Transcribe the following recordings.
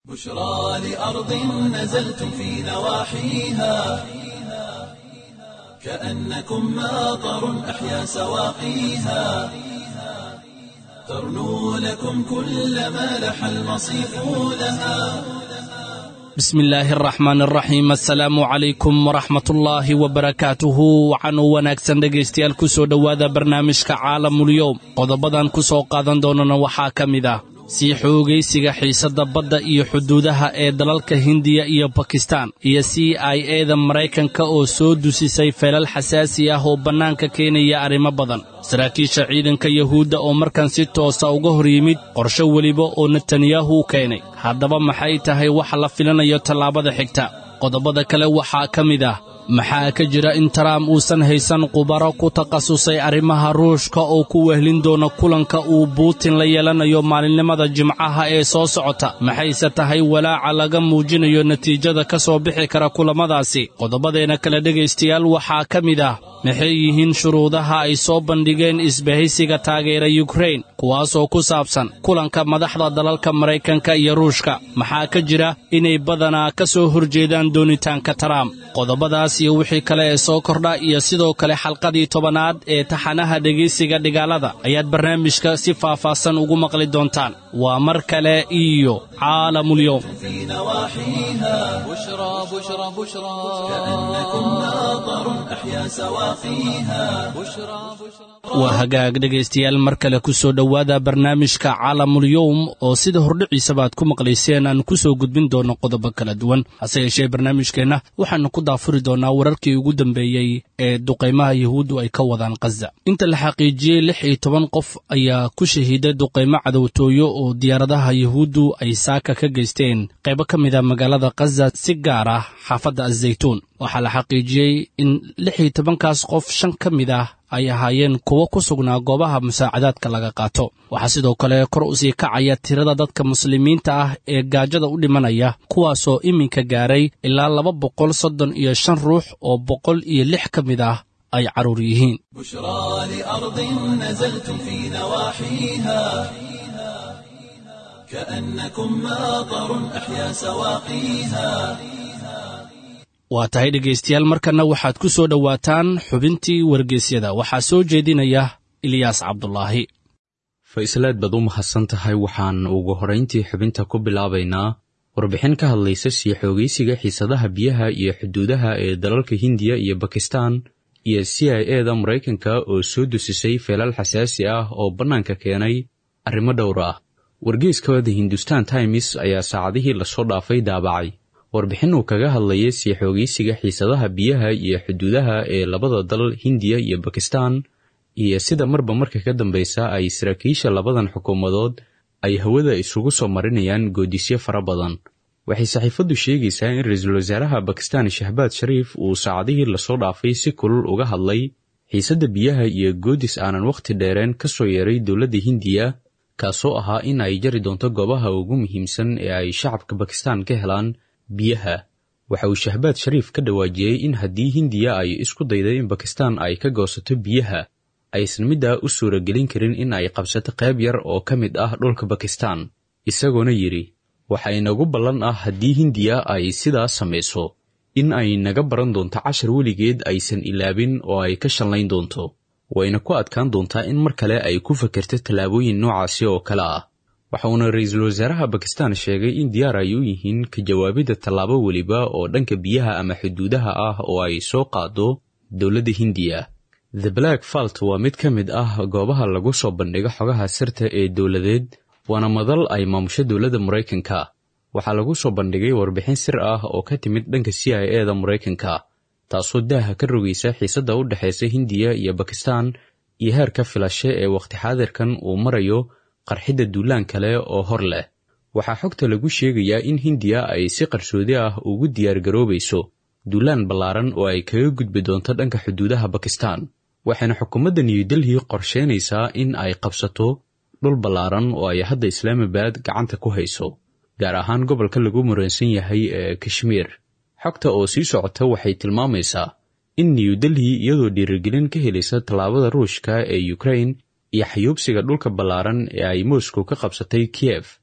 بشرى لأرض نزلتم في نواحيها كأنكم ماطر أحيا سواقيها ترنو لكم كل ما لح المصيف لها bismi illaahi araxmaan araxiim assalaamu calaykum waraxmatullaahi wabarakaatuhu waxaanuu wanaagsan dhegaystayaal ku soo dhowaada barnaamijka caalamulyoom qodobadan ku soo qaadan doonana waxaa ka mid ah sii xoogaysiga xiisadda badda iyo xuduudaha ee dalalka hindiya iyo bakistan iyo c i eda maraykanka oo soo dusisay feelal xasaasi ah oo bannaanka keenaya arrimo badan saraakiisha ciidanka yuhuudda oo markan si toosa uga hor yimid qorsho weliba oo netanyahu u keenay haddaba maxay tahay waxa la filanayo tallaabada xigta qodobada kale waxaa ka mid ah maxaa ka jira in trump uusan haysan khubaro ku takhasusay arrimaha ruushka oo ku wehlin doona kulanka uu buutin la yeelanayo maalinimada jimcaha ee soo socota maxayse tahay walaaca laga muujinayo natiijada ka soo bixi kara kulammadaasi qodobadeena kale dhegaystayaal waxaa ka mid ah maxay yihiin shuruudaha ay soo bandhigeen isbahaysiga taageera yukrain kuwaasoo ku saabsan kulanka madaxda dalalka maraykanka iyo ruushka maxaa ka jira inay badanaa ka soo horjeedaan doonitaanka trump qodobadaas iyo wixii kale ee soo kordha iyo sidoo kale xalqadii tobanaad ee taxanaha dhegaysiga dhigaalada ayaad barnaamijka si faahfaahsan ugu maqli doontaan waa mar kale iyo caalamulyoom في نواحيها بشرى بشرى بشرى كأنكم ماطر أحيا سواقيها بشرى بشرى waa hagaag dhegaystayaal mar kale ku soo dhowaada barnaamijka caalamul-yowm oo sida hordhiciisaba aad ku maqlayseen aan ku soo gudbin doono qodobo kala duwan hase yeeshee barnaamijkeenna waxaannu ku daafuri doonaa wararkii ugu dambeeyey ee duqaymaha yuhuuddu ay ka wadaan khaza inta la xaqiijiyey lix iyo toban qof ayaa ku shahiiday duqaymo cadowtooyo oo diyaaradaha yuhuuddu ay saaka ka geysteen qaybo ka mid a magaalada khaza si gaar ah xaafadda azaytuun waxaa la xaqiijiyey in lix iyo tobankaas qof shan ka mid ah ay ahaayeen kuwo ku sugnaa goobaha musaacadaadka laga qaato waxaa sidoo kale kor u sii kacaya tirada dadka muslimiinta ah ee gaajada u dhimanaya kuwaasoo iminka gaaray ilaa laba boqol soddon iyo shan ruux oo boqol iyo lix ka mid ah ay carruur yihiin بشرى لأرض نزلتم في نواحيها كأنكم ماطر أحيا سواقيها waa tahay dhegaystayaal markanna waxaad ku soo dhowaataan xubintii wargeysyada waxaa soo jeedinaya ilyaas cabdulaahi faislaad baad u mahadsan tahay waxaan ugu horrayntii xubinta ku bilaabaynaa warbixin ka hadlaysa sii xoogaysiga xiisadaha biyaha iyo xuduudaha ee dalalka hindiya iyo bakistan iyo c i eda maraykanka oo soo dusisay feelal xasaasi ah oo bannaanka keenay arrimo dhowr ah wargeyska the hindustan times ayaa saacadihii lasoo dhaafay daabacay warbixin uu kaga hadlayay sii xoogaysiga xiisadaha biyaha iyo xuduudaha ee labada dal hindiya iyo bakistan iyo sida marba marka ka dambeysa ay saraakiisha labadan xukuumadood ay hawada isugu soo marinayaan goodisyo fara badan waxay saxiifaddu sheegaysaa in ra-iisul wasaaraha bakistan shahbaad shariif uu saacadihii lasoo dhaafay si kulul uga hadlay xiisadda biyaha iyo goodis aanan wakhti dheereen ka soo yeeray dowladda hindiya kaasoo ahaa in ay jari doonto goobaha ugu muhiimsan ee ay shacabka bakistan ka helaan biyaha waxa uu shahbaad shariif ka dhawaajiyey in haddii hindiya ay isku dayday in bakistan ay ka goosato biyaha aysan middaa u suuragelin karin in ay qabsato qayb yar oo ka mid ah dhulka bakistan isagoona yidhi waxa inagu ballan ah haddii hindiya ay sidaas samayso in ay naga baran doonto cashar weligeed aysan ilaabin oo ay ka shallayn doonto wayna ku adkaan doontaa in mar kale ay ku fakerto tallaabooyin noocaasi oo kale ah waxa uuna ra-iisul wasaaraha bakistan sheegay in diyaar ay u yihiin ka jawaabidda tallaabo weliba oo dhanka biyaha ama xuduudaha ah oo ay soo qaado dowladda hindiya the black falt waa mid ka mid ah goobaha lagu soo bandhigo xogaha sirta ee dowladeed waana madal ay maamusho dowladda maraykanka waxaa lagu soo bandhigay warbixin sir ah oo ka timid dhanka c i eda maraykanka taasoo daaha ka rogaysa xiisadda u dhexaysa hindiya iyo bakistan iyo heerka filashe ee wakhti xaadirkan uu marayo qarxidda duulaan kale oo hor leh waxaa xogta lagu sheegayaa in hindiya ay si qarsoodi ah ugu diyaargaroobayso duulaan ballaaran oo ay kaga gudbi doonto dhanka xuduudaha bakistan waxayna xukuumadda new delhi qorsheynaysaa in ay qabsato dhul ballaaran oo ay hadda islaamabad gacanta ku hayso gaar ahaan gobolka lagu muransan yahay ee kashmiir xogta oo sii socota waxay tilmaamaysaa in new delhi iyadoo dhiirigelin ka helaysa tallaabada ruushka ee ukrain iyo xayuubsiga dhulka ballaaran ee ay moscow ka qabsatay kiyef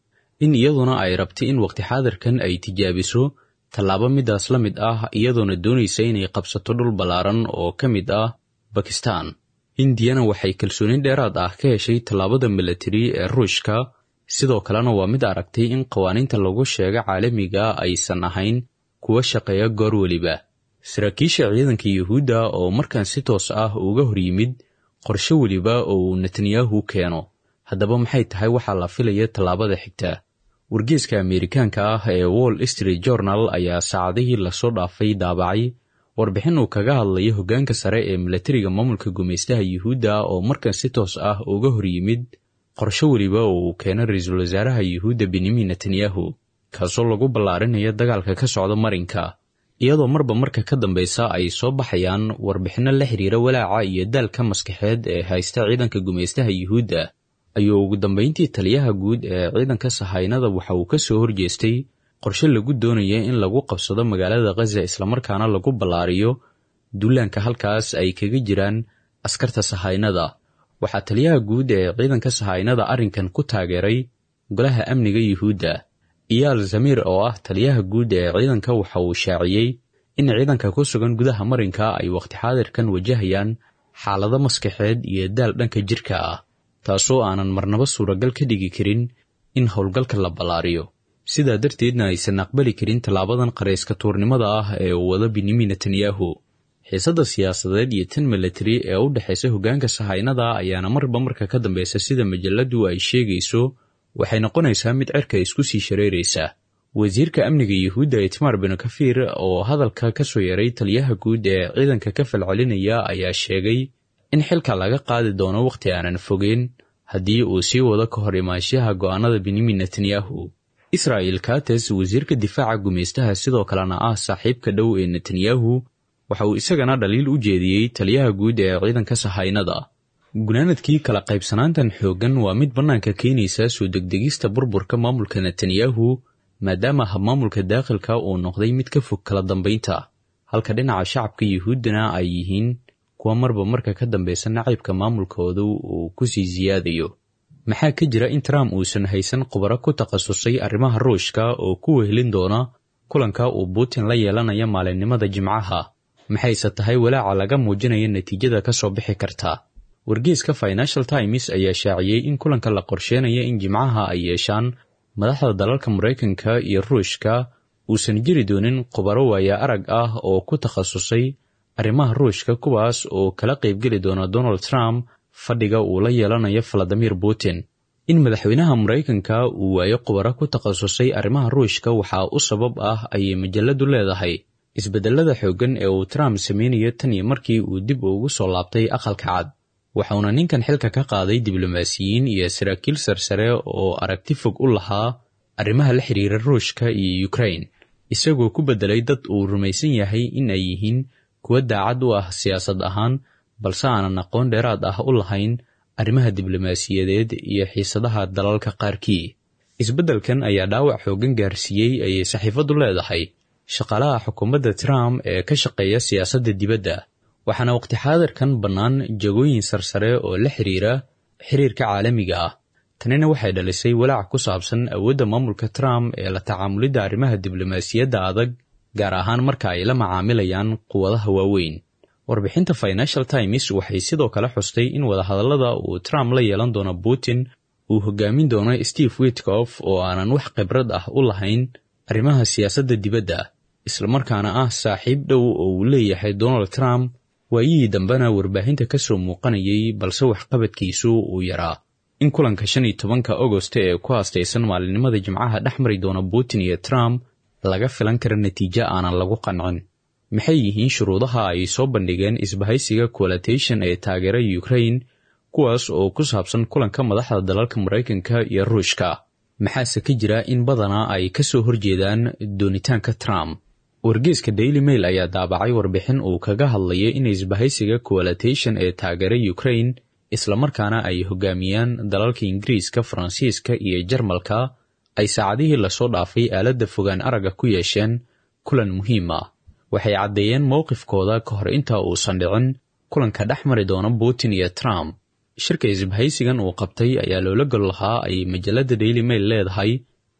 in iyaduna ay rabtay in waqti xaadirkan ay tijaabiso tallaabo midaas la mid ah iyadoona doonaysa inay qabsato dhul ballaaran oo ka mid ah bakistan hindiyana waxay kalsoonin dheeraad ah ka heshay tallaabada milatari ee ruushka sidoo kalena waa mid aragtay in qawaaniinta lagu sheego caalamiga aysan ahayn kuwa shaqeeya goor weliba saraakiisha ciidanka yuhuudda oo markan si toos ah uga hor yimid qorshe weliba oo uu netanyahu keeno haddaba maxay tahay waxaa la filaya tallaabada xigta wargeeska ameerikaanka ah ee wall street journal ayaa saacadihii lasoo dhaafay daabacay warbixin uu kaga hadlayo hoggaanka sare ee milatariga maamulka gumaystaha yuhuudda oo markan si toos ah uga hor yimid qorshe weliba oo uu keeno ra-iisul wasaaraha yuhuudda benyamin netanyahu kaasoo lagu ballaarinayo dagaalka ka socda marinka iyadoo marba marka ka dambeysa ay soo baxayaan warbixinno la xiriira walaaca iyo daalka maskaxeed ee haysta ciidanka gumaystaha yuhuudda ayuu ugu dambeyntii taliyaha guud ee ciidanka sahaynada waxa uu ka soo horjeestay qorshe lagu doonaya in lagu qabsado magaalada khaza islamarkaana lagu ballaariyo duulaanka halkaas ay kaga jiraan askarta sahaynada waxaa taliyaha guud ee ciidanka sahaynada arrinkan ku taageeray golaha amniga yuhuudda iyaal zamiir oo ah taliyaha guud ee ciidanka waxa uu shaaciyey in ciidanka ku sugan gudaha marinka ay waqti xaadirkan wajahayaan xaalado maskaxeed iyo daal dhanka jirka ah taasoo aanan marnaba suuragal ka dhigi karin in howlgalka la ballaariyo sidaa darteedna aysan aqbali karin tallaabadan qarayska tuurnimada ah ee uu wado benyamin netanyahu xiisadda siyaasadeed iyo tan milatari ee u dhexaysa hoggaanka sahaynada ayaana marba marka ka dambeysa sida majaladu ay sheegayso waxay noqonaysaa mid cerka isku sii shareeraysa wasiirka amniga yuhuudda itmar binu kafiir oo hadalka ka soo yaray taliyaha guud ee ciidanka ka falcelinaya ayaa sheegay in xilka laga qaadi doono wakhti aanan fogeyn haddii uu sii wado ka hor imaanshaha go'aanada benyamin netanyahu israa'il kates wasiirka difaaca gumaystaha sidoo kalena ah saaxiibka dhow ee netanyahu waxa uu isagana dhaliil u jeediyey taliyaha guud ee ciidanka sahaynada gunaanadkii kala qaybsanaantan xooggan waa mid bannaanka keenaysa soo degdegista burburka maamulka netanyahu maadaama habmaamulka daakhilka uu noqday mid ka fog kala dambaynta halka dhinaca shacabka yuhuuddana ay yihiin kuwa marba marka ka dambeysa nacaybka maamulkoodu uu ku sii siyaadayo maxaa ka jira in trump uusan haysan khubaro ku takhasusay arrimaha ruushka oo ku wehelin doona kulanka uu putin la yeelanaya maalinimada jimcaha maxayse tahay walaaca laga muujinaya natiijada ka soo bixi karta wargeeska financial times ayaa shaaciyey in kulanka la qorsheenaya in jimcaha ay yeeshaan madaxda dalalka maraykanka iyo ruushka uusan jiri doonin khubaro waaya arag ah oo ku takhasusay arrimaha ruushka kuwaas oo kala qaybgeli doona donald trump fadhiga uu la yeelanayo valadimir putin in madaxweynaha maraykanka uu waayo khubaro ku takhasusay arrimaha ruushka waxaa u sabab ah ayay majaladu leedahay isbedelada xooggan ee uu trump sameynayo tan iyo markii uu dib ugu soo laabtay aqalka cad waxauna ninkan xilka ka qaaday diblomaasiyiin iyo saraakiil sarsare oo aragti fog u lahaa arrimaha la xiriira ruushka iyo ukrain isagoo ku beddelay dad uu rumaysan yahay in ay yihiin kuwa daacad u ah siyaasad ahaan balse aanan aqoon dheeraad ah u lahayn arrimaha diblomaasiyadeed iyo xiisadaha dalalka qaarkii isbeddelkan ayaa dhaawac xooggan gaarsiiyey ayay saxiifaddu leedahay shaqaalaha xukuumadda trump ee ka shaqeeya siyaasadda dibadda waxaana waqti xaadirkan bannaan jagooyin sarsare oo la xiriira xiriirka caalamiga ah tanina waxay dhalisay walaac ku saabsan awoodda maamulka trump ee la tacaamulidda arrimaha diblomaasiyadda adag gaar ahaan marka ay la macaamilayaan quwadaha waaweyn warbixinta financial times waxay sidoo kale xustay in wadahadallada uu trump la yeelan doono putin uu hogaamin doono steve witkof oo aanan wax khibrad ah u lahayn arrimaha siyaasadda dibadda islamarkaana ah saaxiib dhow oo uu leeyahay donald trump waayihii dambena warbaahinta ka soo muuqanayay balse waxqabadkiisu uu yaraa in kulanka shan iyo tobanka agost ee ku haastaysan maalinimada jimcaha dhex mari doona putin iyo trump laga filan kara natiijo aanan lagu qancin maxay yihiin shuruudaha ay soo bandhigeen isbahaysiga coalitation ee taageera ukrain kuwaas oo ku saabsan kulanka madaxda dalalka maraykanka iyo ruushka maxaase ka jira in badanaa ay ka soo horjeedaan doonitaanka trump wargeeska daily mail ayaa daabacay warbixin uu kaga hadlayay in isbahaysiga coalitation ee taageera ukrain islamarkaana ay hogaamiyaan dalalka ingiriiska faransiiska iyo jarmalka ay saacadihii lasoo dhaafay aaladda fogaan aragga ku yeesheen kulan muhiim ah waxay caddeeyeen mowqifkooda ka hor inta uusan dhicin kulanka dhex mari doona putin iyo trump shirka isbahaysigan uu qabtay ayaa loola gol lahaa ay majalladda daily mail leedahay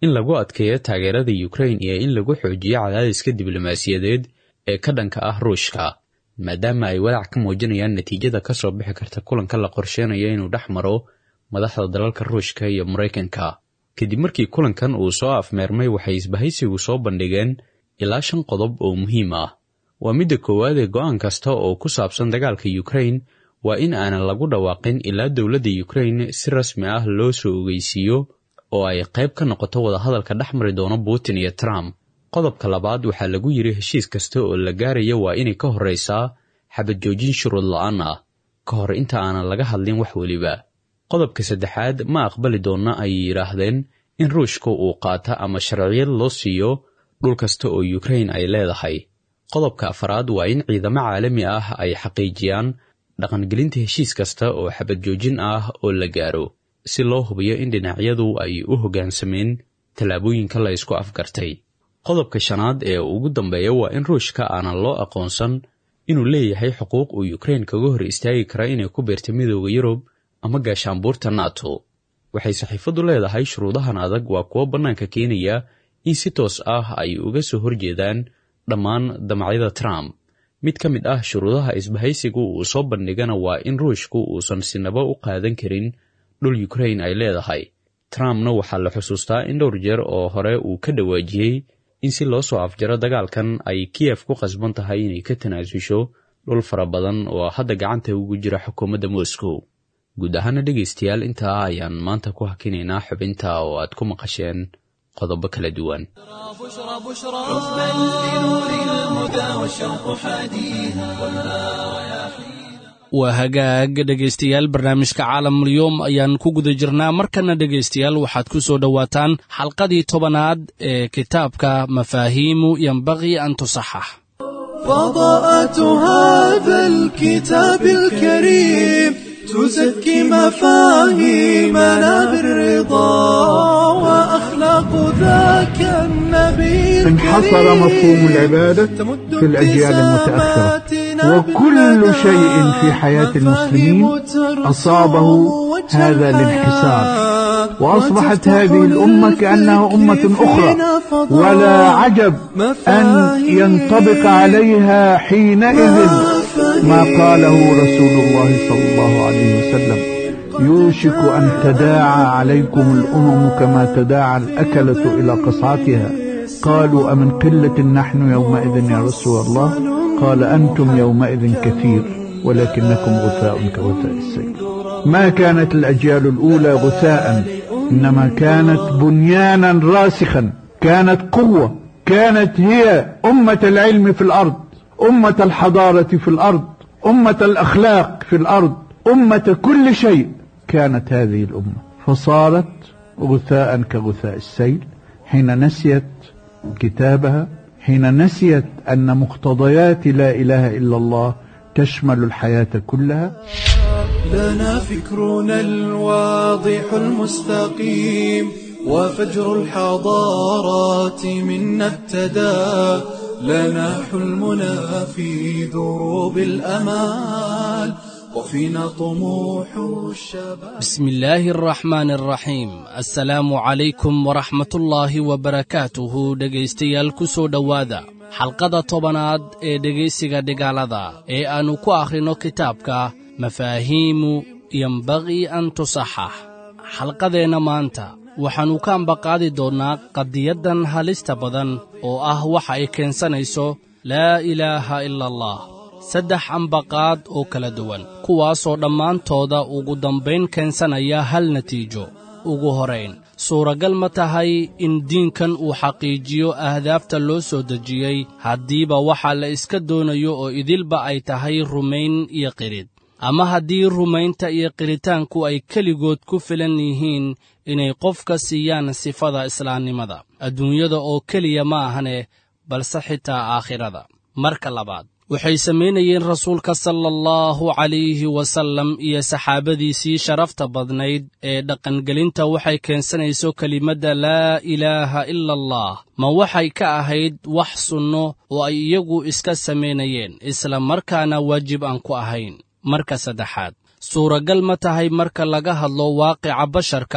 in lagu adkeeyo taageerada yukrain iyo in lagu xoojiyo cadaadiska diblomaasiyadeed ee ka dhanka ah ruushka maadaama ay walaac ka muujinayaan natiijada ka soo bixi karta kulanka la qorsheynayo inuu dhex maro madaxda dalalka ruushka iyo maraykanka kadib markii kulankan uu soo afmeermay waxay isbahaysigu soo bandhigeen ilaa shan qodob oo muhiim ah waa midda koowaad ee go'aan kasta oo ku saabsan dagaalka yukrain waa in aanan lagu dhawaaqin ilaa dowladda yukrain si rasmi ah loo soo ogeysiiyo oo ay qayb ka noqoto wadahadalka dhex mari doono putin iyo trump qodobka labaad waxaa lagu yidhi heshiis kasta oo la gaaraya waa inay ka horraysaa xabad joojin shuruud la'aan ah ka hor inta aanan laga hadlin wax weliba qodobka saddexaad ma aqbali doonna ay yidhaahdeen in ruushka uu qaata ama sharciyad loo siiyo dhul kasta oo yukrain ay leedahay qodobka afaraad waa in ciidamo caalami ah ay xaqiijiyaan dhaqangelinta heshiis kasta oo xabad joojin ah oo la gaaro si loo hubiyo in dhinacyadu ay u hoggaansameen tallaabooyinka la ysku afgartay qodobka shanaad ee ugu dambeeya waa in ruushka aanan loo aqoonsan inuu leeyahay xuquuq uu yukrain kaga hor istaagi kara inay ku beerta midooda yurub ama gaashaanbuurta nato waxay saxiifaddu leedahay shuruudahan adag waa kuwo bannaanka keenaya in si toos ah ay uga soo horjeedaan dhammaan damacyada trump mid ka mid ah shuruudaha isbahaysigu uu soo bandhigana waa in ruushku uusan sinaba u qaadan karin dhul yukrain ay leedahay trumpna waxaa la xusuustaa in dhowr jeer oo hore uu ka dhawaajiyey in si loo soo afjaro dagaalkan ay kiyef ku qasban tahay inay ka tanaasusho dhul fara badan oo hadda gacanta ugu jira xukuumadda moscow guud ahaana dhegaystayaal intaa ayaan maanta ku hakinaynaa xubinta oo aad ku maqasheen qodobo kala duwan بشرى بشرى حبا لنور الهدى والشوق حاديها waa hagaag dhegaystayaal barnaamijka caalamulyoom ayaan ku guda jirnaa markana dhegaystayaal waxaad ku soo dhowaataan xalqadii tobanaad ee kitaabka mafaahiimu yembaqii an tusaxax فضاءة هذا الكتاب الكريم تزكي مفاهيمنا بالرضا وأخلاق ذاك النبي انحصر الكريم مفهوم العبادة تمد في الأجيال المتأخرة ابتساماتنا وكل بالندى شيء في حياة المسلمين مفاهيم أصابه ترسم هذا وجه الانحسار الحياة وأصبحت وتفتح هذه الأمة كأنها للفكر أمة أخرى فينا فضاء ولا عجب أن ينطبق عليها حينئذ ما قاله رسول الله صلى الله عليه وسلم يوشك أن تداعى عليكم الأمم كما تداعى الأكلة إلى قصعتها قالوا أمن قلة نحن يومئذ يا رسول الله قال أنتم يومئذ كثير ولكنكم غثاء كغثاء السيل ما كانت الأجيال الأولى غثاء إنما كانت بنيانا راسخا كانت قوة كانت هي أمة العلم في الأرض أمة الحضارة في الأرض أمة الأخلاق في الأرض أمة كل شيء كانت هذه الأمة فصارت غثاء كغثاء السيل حين نسيت كتابها حين نسيت أن مقتضيات لا إله إلا الله تشمل الحياة كلها لنا فكرنا الواضح المستقيم وفجر الحضارات منا ابتدى لنا حلمنا في دروب الأمال وفينا طموح الشباب بسم الله الرحمن الرحيم assalaamu calaykum waraxmatullaahi wabarakaatuhu dhegaystayaal ku soo dhowaada xalqada tobanaad ee dhegaysiga dhigaalada ee aannu ku akhrino kitaabka mafaahiimu yembaqii an tusaxax xalqadeenna maanta waxaannu ka ambaqaadi doonnaa qadiyaddan halista badan oo ah waxa ay keensanayso laa ilaaha ila allah saddex ambaqaad oo kala duwan kuwaasoo dhammaantooda ugu dambayn keensanaya hal natiijo ugu horayn suuragal ma tahay in diinkan uu xaqiijiyo ahdaafta loo soo dejiyey haddiiba waxaa la iska doonayo oo idilba ay tahay rumayn iyo qirid ama haddii rumaynta iyo qiritaanku ay keligood ku filan yihiin inay qofka siiyaan sifada islaamnimada adduunyada oo keliya ma ahane balse xitaa aakhirada marka labaad waxay samaynayeen rasuulka sala allahu calayhi wasallam iyo saxaabadiisii sharafta badnayd ee dhaqangelinta waxay keensanayso kelimadda laa ilaaha ila allah ma waxay ka ahayd wax sunno oo ay iyagu iska samaynayeen isla markaana waajib aan ku ahayn marka saddexaad suuragal ma tahay marka laga hadlo waaqica basharka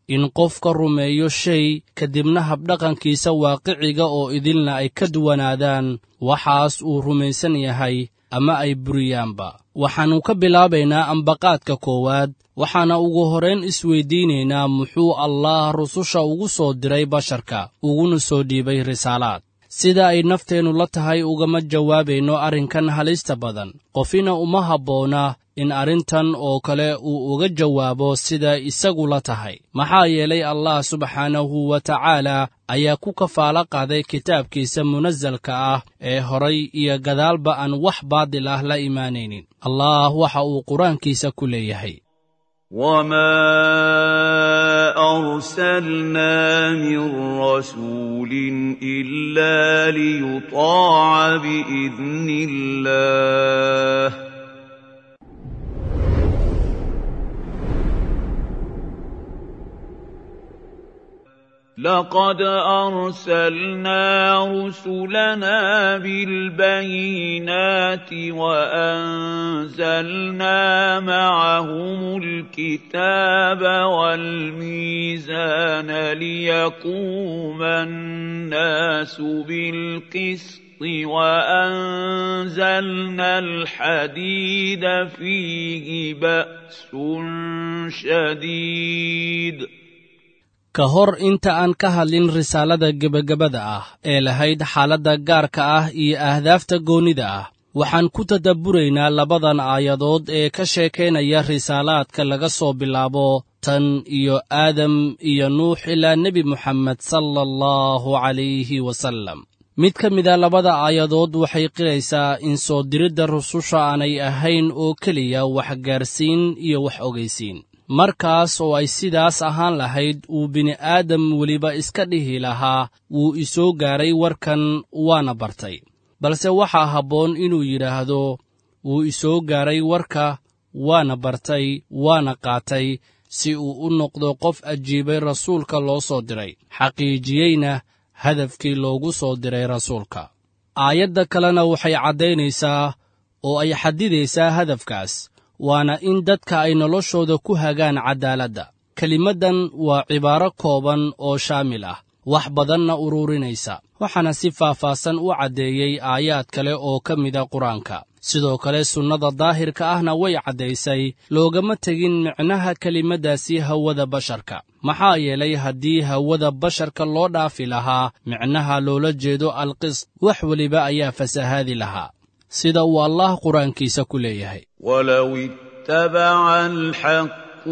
in qofka rumeeyo shay kadibna habdhaqankiisa waaqiciga oo idilna ay ka duwanaadaan waxaas uu rumaysan yahay ama ay buriyaanba waxaannu ka bilaabaynaa ambaqaadka koowaad waxaana ugu horrayn isweyddiinaynaa muxuu allaah rususha ugu soo diray basharka uguna soo dhiibay risaalaad sida ay nafteennu la tahay ugama jawaabayno arrinkan halista badan qofina uma habboona in arrintan oo kale uu uga jawaabo sida isagu la tahay maxaa yeelay allah subxaanahu wa tacaala ayaa ku kafaalo qaaday kitaabkiisa munasalka ah ee horay iyo gadaalba aan wax baadil ah la imaanaynin allah waxa uu qur-aankiisa ku leeyahay وما ارسلنا من رسول الا ليطاع باذن الله لقد ارسلنا رسلنا بالبينات وانزلنا معهم الكتاب والميزان ليقوم الناس بالقسط وانزلنا الحديد فيه باس شديد ka hor inta aan ka hadlin risaalada gebagabada ah ee lahayd xaaladda gaarka ah iyo ahdaafta goonnida ah waxaan ku tadabburaynaa labadan aayadood ee ka sheekaynaya risaalaadka laga soo bilaabo tan iyo aadam iyo nuux ilaa nebi moxamed sala allahu calayhi wasallam mid ka mida labada aayadood waxay qiraysaa in soo diridda rususha aanay ahayn oo keliya waxgaarsiin iyo wax ogaysiin markaas oo ay sidaas ahaan lahayd uu bini'aadam weliba iska dhihi lahaa wuu isoo gaaray warkan waana bartay balse waxaa habboon inuu yidhaahdo wuu isoo gaaray warka waana bartay waana qaatay si uu u noqdo qof ajiibay rasuulka loo soo diray xaqiijiyeyna hadafkii loogu soo diray rasuulka aayadda kalena waxay caddaynaysaa oo ay xadidaysaa hadafkaas waana in dadka ay noloshooda ku hagaan caddaaladda kelimaddan waa cibaaro kooban oo shaamil ah wax badanna ururinaysa waxaana si faahfaahsan u caddeeyey aayaad kale oo ka mida qur-aanka sidoo kale sunnada daahirka ahna way caddaysay loogama tegin micnaha kelimaddaasi hawada basharka maxaa yeelay haddii hawada basharka loo dhaafi lahaa micnaha loola jeedo alqist wax weliba ayaa fasahaadi lahaa sida uu allah qur-aankiisa ku leeyahay ولو اتبع الحق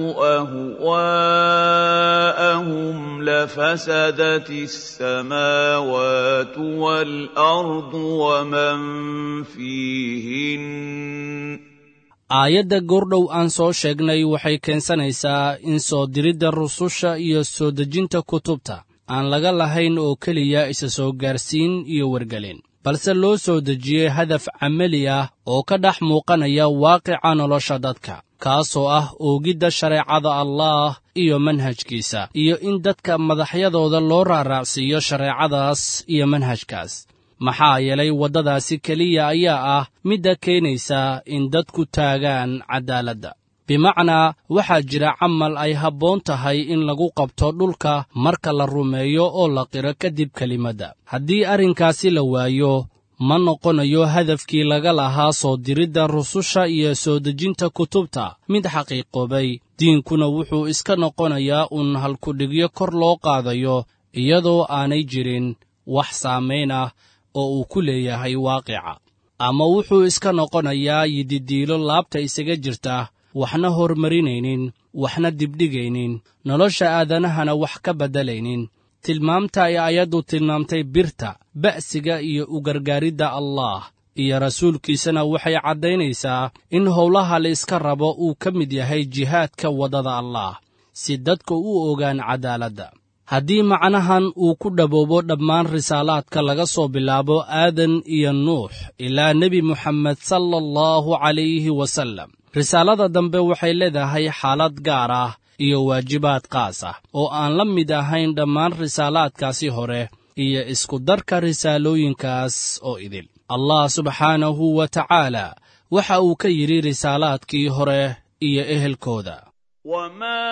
اهواءهم لفسدت السماوات والارض ومن فيهن aayadda goordhow aan soo sheegnay waxay keensanaysaa in soo diridda rususha iyo soo dejinta kutubta aan laga lahayn oo keliya isa soo gaarsiin iyo wargelin balse loo soo dejiyey hadaf camali ah oo ka dhex muuqanaya waaqica nolosha dadka kaasoo ah oogidda shareecada allaah iyo manhajkiisa iyo in dadka madaxyadooda loo raaraacsiiyo shareecadaas iyo manhajkaas maxaa yeelay waddadaasi keliya ayaa ah midda keenaysa in dadku taagaan caddaaladda bimacnaa waxaa jira camal ay habboon tahay in lagu qabto dhulka marka la rumeeyo oo la qiro kadib kelimadda haddii arrinkaasi la waayo ma noqonayo hadafkii laga lahaa soo diridda rususha iyo soo dejinta kutubta mid xaqiiqoobay diinkuna wuxuu iska noqonayaa uun halkudhigyo kor loo qaadayo iyadoo aanay jirin wax saamayn ah oo uu ku leeyahay waaqica ama wuxuu iska noqonayaa yididiilo laabta isaga jirta waxna hormarinaynin waxna dibdhigaynin nolosha aadanahana wax ka beddelaynin tilmaamta ay ayaddu tilmaamtay birta ba'siga iyo u gargaaridda allaah iyo rasuulkiisana waxay caddaynaysaa in howlaha la iska rabo uu ka mid yahay jihaadka waddada allaah si dadka u ogaan caddaaladda haddii macnahan uu ku dhaboobo dhammaan risaalaadka laga soo bilaabo aadan iyo nuux ilaa nebi moxamed sala allahu calayhi wasallam risaalada dambe waxay leedahay xaalad gaar ah iyo waajibaad qaas ah oo aan la mid ahayn dhammaan risaalaadkaasi hore iyo iskudarka risaalooyinkaas oo idil allah subxaanahu wa tacaala waxa uu ka yidhi risaalaadkii hore iyo ehelkooda وما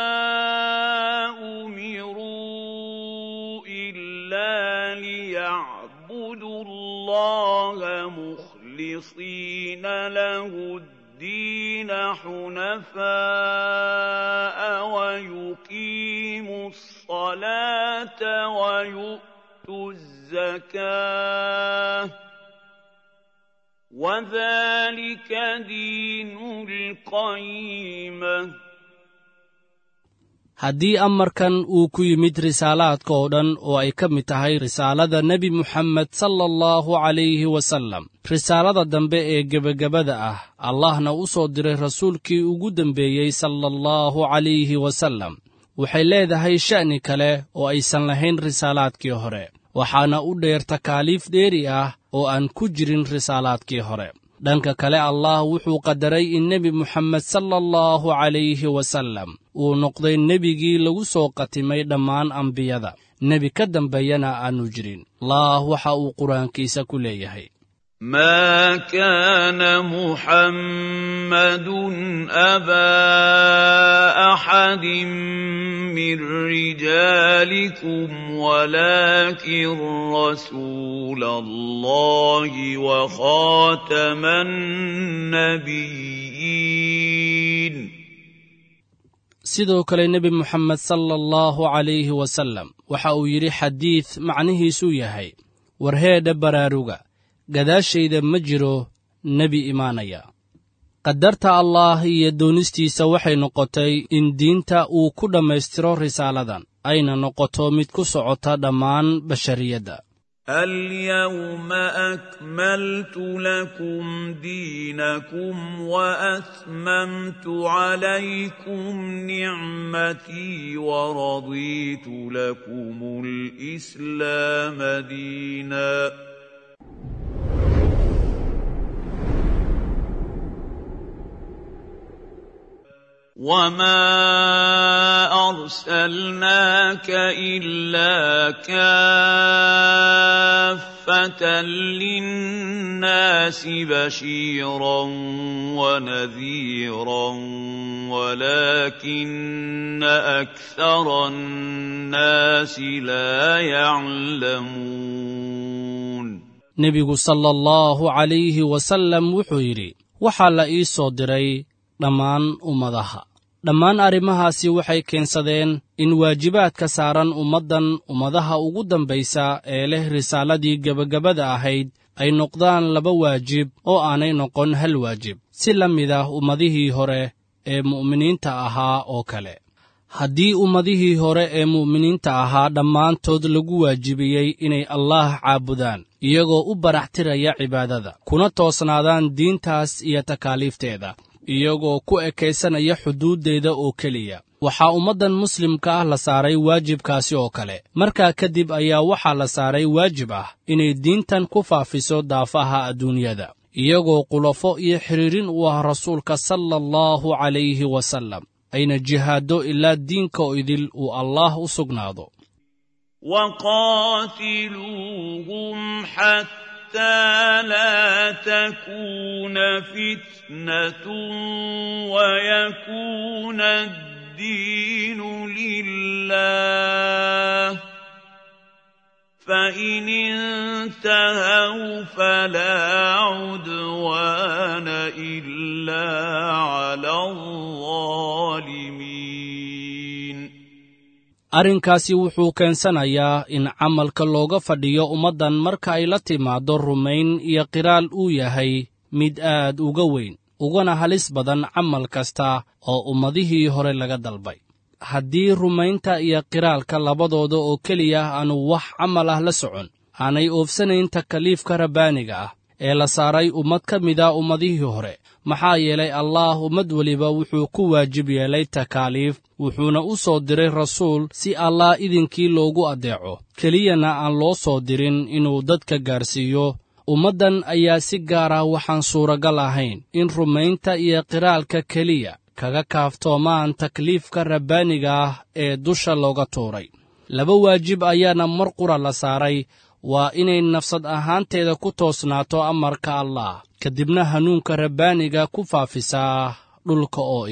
امروا الا ليعبدوا الله مخلصين له الدين حنفاء ويقيموا الصلاه ويؤتوا الزكاه وذلك دين القيمه haddii amarkan uu ku yimid risaalaadka oo dhan oo ay ka mid tahay risaalada nebi muxamed sala allahu calayhi wasallam risaalada dambe ee gebagabada ah allahna u soo diray rasuulkii ugu dembeeyey sala allahu calayhi wasallam waxay leedahay sha'ni kale oo aysan lahayn risaalaadkii hore waxaana u dheer takaaliif dheeri ah oo aan ku jirin risaalaadkii hore dhanka kale allah wuxuu qadaray in nebi muxamed sala allahu calayhi wasallam uu noqday nebigii lagu soo qatimay dhammaan ambiyada nebi ka dambeeyana aanu jirin allah waxa uu qur-aankiisa ku leeyahay ما كان محمد ابا احد من رجالكم ولكن رسول الله وخاتم النبيين sidoo kale nebi moxamed sala allahu calayhi wasallam waxa uu yidhi xadiid macnihiisuu yahay warheedha baraaruga gadaashayda ma jiro nebi imaanaya qadarta allaah iyo doonistiisa waxay noqotay in diinta uu ku dhammaystiro risaaladan ayna noqoto mid ku socota dhammaan bashariyadda اليوم اكملت لكم دينكم واتممت عليكم نعمتي ورضيت لكم الاسلام دينا وما ارسلناك الا كافه للناس بشيرا ونذيرا ولكن اكثر الناس لا يعلمون nebigu sala allahu calayhi wasallam wuxuu yidhi waxaa la ii soo diray dhammaan ummadaha dhammaan arrimahaasi waxay keensadeen in waajibaadka saaran ummaddan ummadaha ugu dambaysa ee leh risaaladii gebagabada ahayd ay noqdaan laba waajib oo aanay noqon hal waajib si la mid ah ummadihii hore ee mu'miniinta ahaa oo kale haddii ummadihii hore ee mu'miniinta ahaa dhammaantood lagu waajibiyey inay allaah caabudaan iyagoo u baraxtiraya cibaadada kuna toosnaadaan diintaas iyo takaaliifteeda iyagoo ku ekaysanaya xuduuddeeda oo keliya waxaa ummaddan muslimka ah la saaray waajibkaasi oo kale markaa kadib ayaa waxaa la saaray waajib ah inay diintan ku faafiso daafaha adduunyada iyagoo qulafo iyo xidhiirin u ah rasuulka sala allahu calayhi wasallam ayna jihaaddo ilaa diinka oo idil uu allaah u sugnaado وقاتلوهم حتى لا تكون فتنة ويكون الدين لله فإن انتهوا فلا عدوان إلا على الظالمين arrinkaasi wuxuu keensanayaa in camalka looga fadhiyo ummaddan marka ay la timaaddo rumayn iyo qiraal uu yahay mid aad uga weyn ugana halis badan camal kasta oo ummadihii hore laga dalbay haddii rumaynta iyo qiraalka labadooda oo keliya aanu wax camal ah la socon aanay oofsanayn takaliifka rabbaaniga ah ee la saaray ummad ka mida ummadihii hore maxaa yeelay allaah ummad weliba wuxuu ku waajib yeelay takaaliif wuxuuna u soo diray rasuul si allah idinkii loogu addeeco keliyana aan loo soo dirin inuu dadka gaarsiiyo ummaddan ayaa si gaar ah waxaan suuragal ahayn in rumaynta iyo qiraalka keliya kaga kaaftoomaan takliifka rabbaaniga ah ee dusha looga tuuray laba waajib ayaana mar qura la saaray waa inay nafsad ahaanteeda ku toosnaato amarka allah kadibna hanuunka rabbaaniga ku faafisaa dhulka oo idil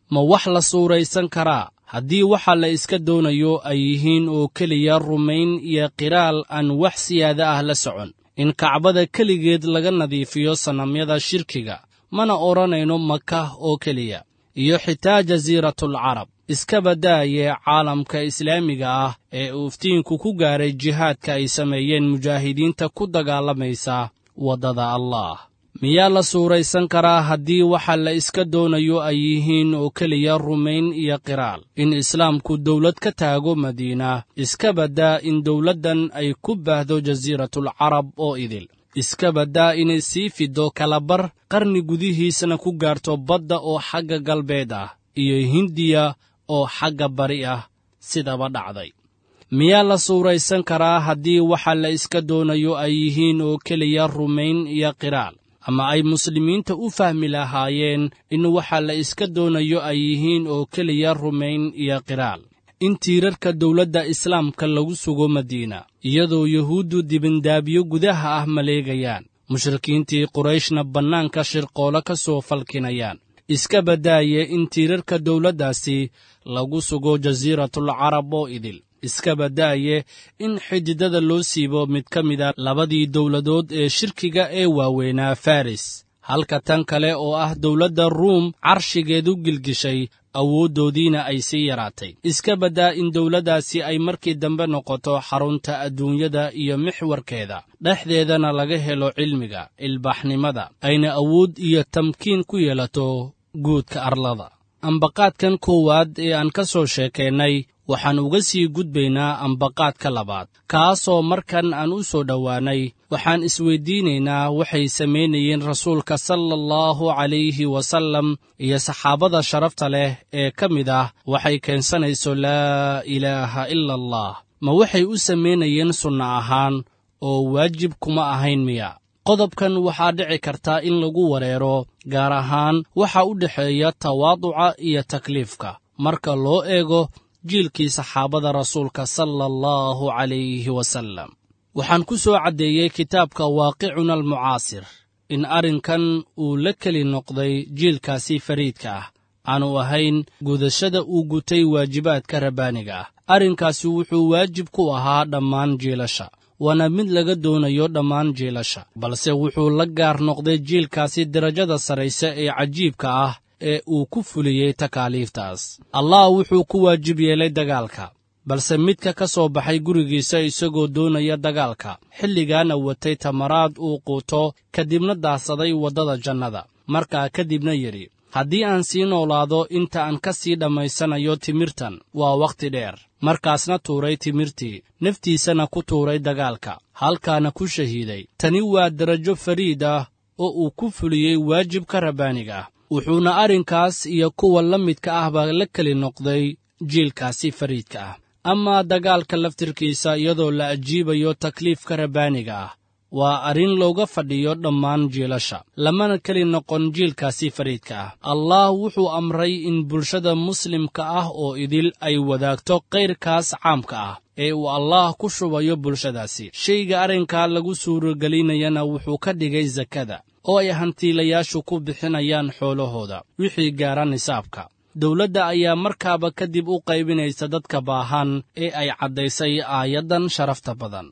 ma wax la suuraysan karaa haddii waxa la iska doonayo ay yihiin oo keliya rumayn iyo qiraal aan wax siyaada ah la socon in kacbada keligeed laga nadiifiyo sanamyada shirkiga mana odhanayno maka oo keliya iyo xitaa jasiiratulcarab iska badaaye caalamka islaamiga ah ee uu iftiinku ku gaaray jihaadka ay sameeyeen mujaahidiinta ku dagaalamaysa waddada allaah miyaa la suuraysan karaa haddii waxa la iska doonayo ay yihiin oo keliya rumayn iyo qiraal in islaamku dawlad ka taago madiina iska baddaa in dawladdan ay ku baahdo jasiiratulcarab oo idil iska baddaa inay sii fiddo kalabar qarni gudihiisana ku gaarto badda oo xagga galbeed ah iyo hindiya oo xagga bari ah sidaba dhacday miyaa la suuraysan karaa haddii waxa la iska doonayo ay yihiin oo keliya rumayn iyo qiraal ama ay muslimiinta u fahmi lahaayeen in waxa la iska doonayo ay yihiin oo keliya rumayn iyo qiraal in tiirarka dawladda islaamka lagu sugo madiina iyadoo yuhuuddu dibindaabyo gudaha ah maleegayaan mushrikiintii qurayshna bannaanka shirqoolo ka soo falkinayaan iska badaaye in tiirarka dawladdaasi lagu sugo jasiiratulcarab oo idil iska badaaye in xididada loo siibo mid ka mida labadii dawladood ee shirkiga ee waaweynaa faris halka tan kale oo ah dawladda ruum carshigeedu gilgishay awooddoodiina ay sii yaraatay iska baddaa in dawladdaasi ay markii dambe noqoto xarunta adduunyada iyo mixwarkeeda dhexdeedana laga helo cilmiga ilbaaxnimada ayna awood iyo tamkiin ku yeelato guudka arlada ambaqaadkan koowaad ee aan ka soo sheekaynay waxaan uga sii gudbaynaa ambaqaadka labaad kaasoo markan aan u soo dhowaannay waxaan isweyddiinaynaa waxay samaynayeen rasuulka sala allahu calayhi wasallam iyo saxaabada sharafta leh ee ka mid ah waxay keensanayso laa ilaaha ila allah ma waxay u samaynayeen sunno ahaan oo waajib kuma ahayn miya qodobkan waxaa dhici karta in lagu wareero gaar ahaan waxa u dhexeeya tawaaduca iyo takliifka marka loo eego jiilkii saxaabada rasuulka sala allahu calayhi wasallam waxaan ku soo caddeeyey kitaabka waaqicuna almucaasir in arrinkan uu la keli noqday jiilkaasi fariidka ah aanu ahayn gudashada uu gutay waajibaadka rabbaaniga ah arrinkaasi wuxuu waajib ku ahaa dhammaan jiilasha waana mid laga doonayo dhammaan jiilasha balse wuxuu la gaar noqday jiilkaasi darajada sarrayse ee cajiibka ah ee uu ku fuliyey takaaliiftaas allah wuxuu ku waajib yeelay dagaalka balse midka ka soo baxay gurigiisa isagoo doonaya dagaalka xilligaana watay tamaraad uu quuto kadibna daahsaday waddada jannada markaa kadibna yidhi haddii aan sii noolaado inta aan ka sii dhammaysanayo timirtan waa wakhti dheer markaasna tuuray timirtii naftiisana ku tuuray dagaalka halkaana ku shahiiday tani waa darajo fariid ah oo uu ku fuliyey waajibka rabbaaniga ah wuxuuna arrinkaas iyo kuwa la midka ahba la keli noqday jiilkaasi fariidka ah amaa dagaalka laftirkiisa iyadoo la ajiibayo takliifka rabbaaniga ah waa arrin looga fadhiyo dhammaan jiilasha lamana keli noqon jiilkaasi fariidka ah allah wuxuu amray in bulshada muslimka ah oo idil ay wadaagto kayrkaas caamka ah ee uu allaah ku shubayo bulshadaasi shayga arrinkaa lagu suuragelinayana wuxuu ka dhigay sakada oo ay hantiilayaashu ku bixinayaan xoolahooda wixii gaara nisaabka dowladda ayaa markaaba kadib u qaybinaysa dadka baahan ee ay caddaysay aayaddan sharafta badan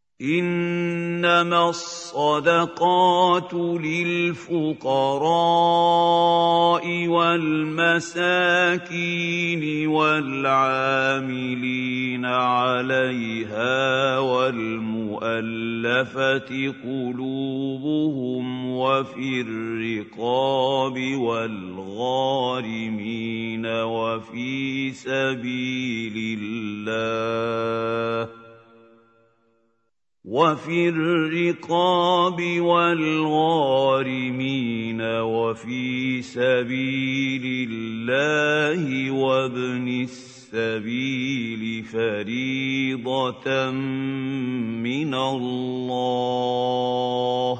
انما الصدقات للفقراء والمساكين والعاملين عليها والمؤلفه قلوبهم وفي الرقاب والغارمين وفي سبيل الله وفي الرقاب والغارمين وفي سبيل الله وابن السبيل فريضة من الله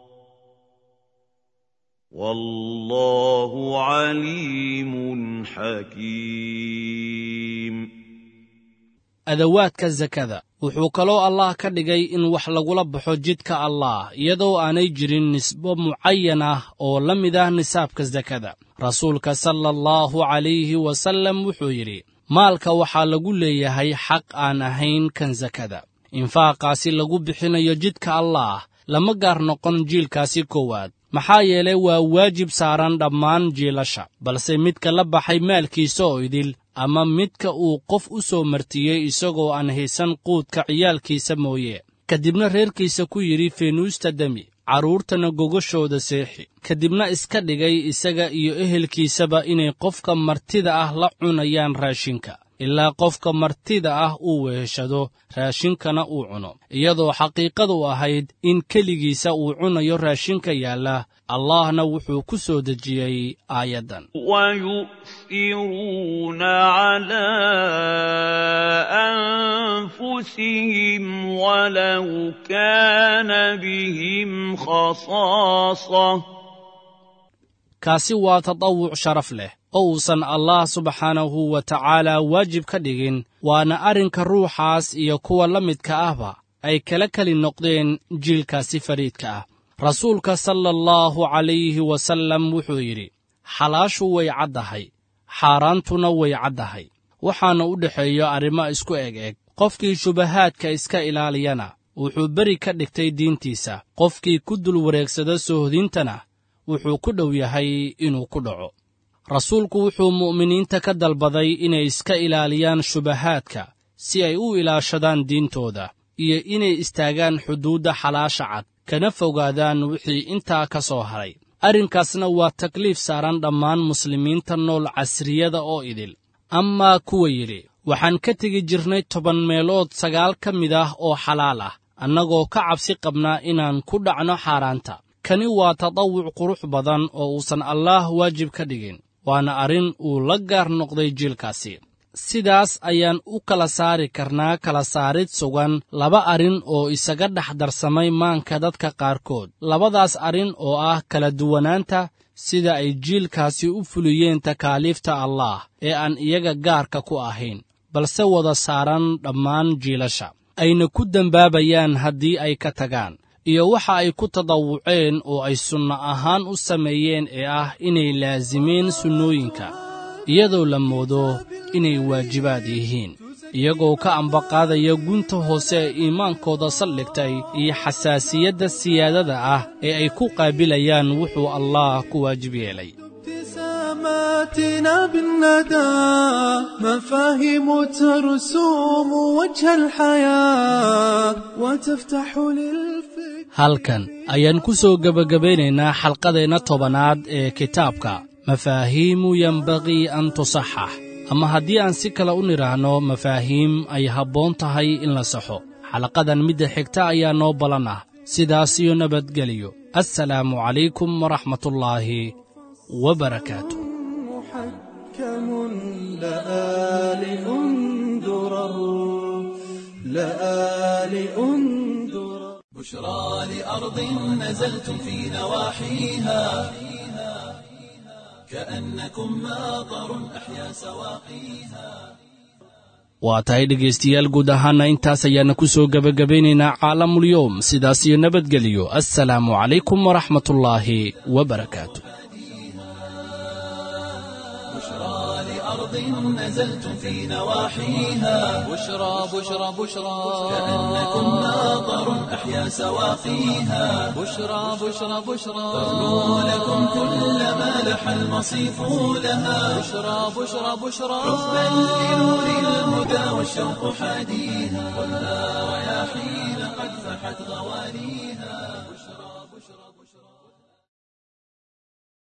والله عليم حكيم adawaadka sakada wuxuu kaloo allah ka dhigay in wax lagula baxo jidka allah iyadoo aanay jirin nisbo mucayan ah oo la mid ah nisaabka sakada rasuulka sala allahu calayhi wasallam wuxuu yidhi maalka waxaa lagu leeyahay xaq aan ahayn kan sakada infaaqaasi lagu bixinayo jidka allaah lama gaar noqon jiilkaasi koowaad maxaa yeelay waa waajib saaran dhammaan jiilasha balse midka la baxay maalkiisa oo idil ama midka uu qof u soo martiyey isagoo aan haysan quudka ciyaalkiisa mooye ka dibna reerkiisa ku yidhi feenuusta demi carruurtana gogashooda seexi ka dibna iska dhigay isaga iyo ehelkiisaba inay qofka martida ah la cunayaan raashinka ilaa qofka martida ah uu weheshado raashinkana uu cuno iyadoo xaqiiqadu ahayd in keligiisa uu cunayo raashinka yaalla allahna wuxuu ku soo dejiyey aayaddan ويؤثرون على أنفسهم ولو كان بهم خصاصة kaasi waa tatawuc sharaf leh oo uusan allah subxaanahu wa tacaala waajib ka dhigin waana arrinka ruuxaas iyo kuwa la midka ahba ay kala keli noqdeen jiilkaasi fariidka ah rasuulka sala allahu calayhi wasallam wuxuu yidhi xalaashu way caddahay xaaraantuna way caddahay waxaana u dhexeeyo arrimo isku eg eg qofkii shubahaadka iska ilaaliyana wuxuu beri ka dhigtay diintiisa qofkii ku dul wareegsada soohdintana wuxuu ku dhow yahay inuu ku dhaco rasuulku wuxuu mu'miniinta ka dalbaday inay iska ilaaliyaan shubahaadka si ay u ilaashadaan diintooda iyo inay istaagaan xuduudda xalaasha cad kana fogaadaan wixii intaa ka soo haray arrinkaasna waa takliif saaran dhammaan muslimiinta nool casriyada oo idil amaa kuwa yidhi waxaan ka tegi jirnay toban meelood sagaal ka mid ah oo xalaal ah annagoo ka cabsi qabnaa inaan ku dhacno xaaraanta kani waa tatawuc qurux badan oo uusan allaah waajib ka dhigin waana arrin uu la gaar noqday jiilkaasi sidaas ayaan u kala saari karnaa kala saarid sugan laba arrin oo isaga dhex darsamay maanka dadka qaarkood labadaas arrin oo ah kala duwanaanta sida ay jiilkaasi u fuliyeen takaaliifta allaah ee aan iyaga gaarka ku ahayn balse wada saaran dhammaan jiilasha ayna ku dembaabayaan haddii ay ka tagaan iyo waxa ay ku tadawuceen oo ay sunno ahaan u sameeyeen ee ah inay laasimeen sunnooyinka iyadoo la moodo inay waajibaad yihiin iyagoo ka ambaqaadaya gunta hoose ee iimaankooda saldhigtay iyo xasaasiyadda siyaadada ah ee ay ku qaabilayaan wuxuu allah ku waajib yeelay ابتساماتنا بالندى مفاهيم ترسوم وجه الحياة وتفتح للفكر halkan ayaan ku soo gebagabaynaynaa xalqadeenna tobanaad ee kitaabka mafaahiimu yembaqii an tusaxax ama haddii aan si kale u nidhaahno mafaahiim ay habboon tahay in la saxo xalaqadan midda xigta ayaa noo ballan ah sidaas iyo nabadgeliyo assalaamu calaykum waraxmatullaahi wabarakaatu محكم لآل أندرر لآل أندرر بشرى لأرض نزلتم في نواحيها كأنكم ماطر أحيا سواقيها waa tahay dhegaystayaal guud ahaana intaas ayaana ku soo gebagabaynaynaa caalamulyoom sidaas iyo nabadgeliyo assalaamu calaykum waraxmatullaahi wabarakaatu بشرى لأرض نزلتم في نواحيها بشرى بشرى بشرى كأنكم ماطر أحيا سواقيها بشرى بشرى بشرى تغنو لكم كل ما لح المصيف لها بشرى بشرى بشرى حبا لنور الهدى والشوق حاديها والنار يا حين قد فحت غوانيها